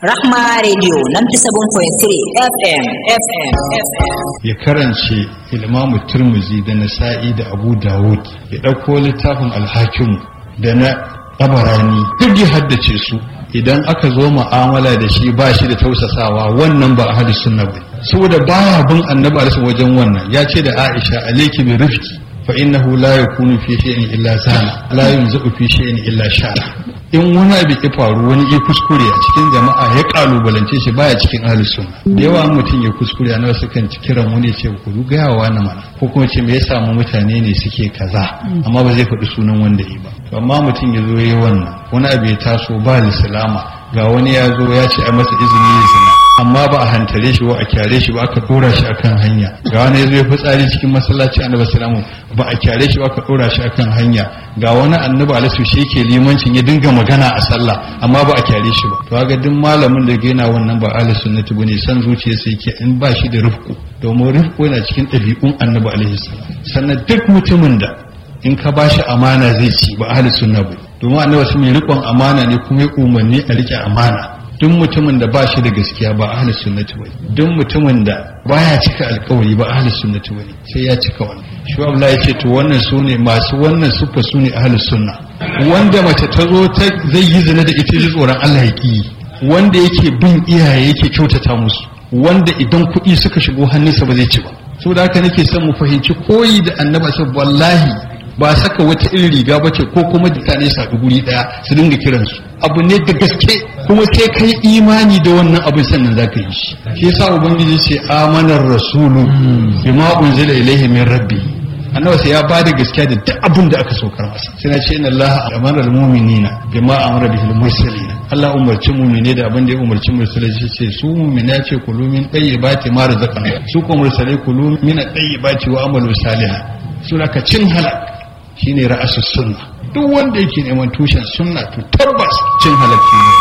Rahma Radio 97.3 FM FM FM. ya karance ilmamu turmuzi da nasa'i da abu dawud ya ɗauko littafin alhakim da na tabarani duk ya haddace su idan aka zo mu'amala da shi ba shi da tausasawa wannan ba ahli sunna ba saboda baya bin annabi alaihi wajen wannan ya ce da aisha alayki bi rifqi fa innahu la yakunu fi shay'in illa sana la yunzu fi shay'in illa shara in wani abu ya faru wani ya kuskure a cikin jama'a ya kalubalance shi baya cikin ahli sunna da yawa mutum ya kuskure a nawa sukan ci kiran wani ce ku gaya wa na mana ko kuma ce me ya samu mutane ne suke kaza amma ba zai faɗi sunan wanda yi ba to amma mutum ya zo yi wannan wani abu ya taso ba lislama ga wani ya zo ya ce a masa izini ya zina amma ba a hantare shi ba a kyare shi ba aka dora shi akan hanya ga wani ya zo ya fitsari cikin masallaci annabi salamu ba a kyare shi ba aka dora shi akan hanya ga wani annabi alaihi shi yake limancin ya dinga magana a sallah amma ba a kyare shi ba to ga duk malamin da ga yana wannan ba ahli sunnati bane san zuciyarsa yake in ba shi da rufku domin rufku yana cikin ɗabi'un annabi alaihi salam sannan duk mutumin da in ka ba shi amana zai ci ba ahli sunna ba domin annabi sun mai riƙon amana ne kuma ya umarni a riƙe amana duk mutumin da ba shi da gaskiya ba ahli sunnati bane duk mutumin da baya cika alkawari ba ahli sunnati bane sai ya cika wannan shi Allah ya ce to wannan sune masu wannan sufa sune ahli sunna wanda mace ta zo ta zai yi zina da ita ji tsoron Allah ya ki wanda yake bin iyaye yake kyautata musu wanda idan kuɗi suka shigo hannunsa ba zai ci ba saboda haka nake son mu fahimci koyi da annaba sai wallahi ba saka wata irin riga bace ko kuma mutane su haɗu guri ɗaya su dinga kiransu abu ne da gaske kuma sai kai imani da wannan abin sannan za ka yi shi shi yasa ubangiji ce amanar rasulu bima unzila ilaihi min rabbi annabi sai ya ba da gaskiya da duk abin da aka saukar masa sai na ce inna allaha amara almu'minina bima amara bihil mursalin Allah umarci mu'mine da abin da ya umarci mursalai shi ce su mu'mina ya ce kulu min tayyibati ma razaqna su ko mursalai kulu min tayyibati wa amalu salihan su ka cin halak shine ra'asus sunna duk wanda yake neman tushen sunna to tabbas cin halakki ne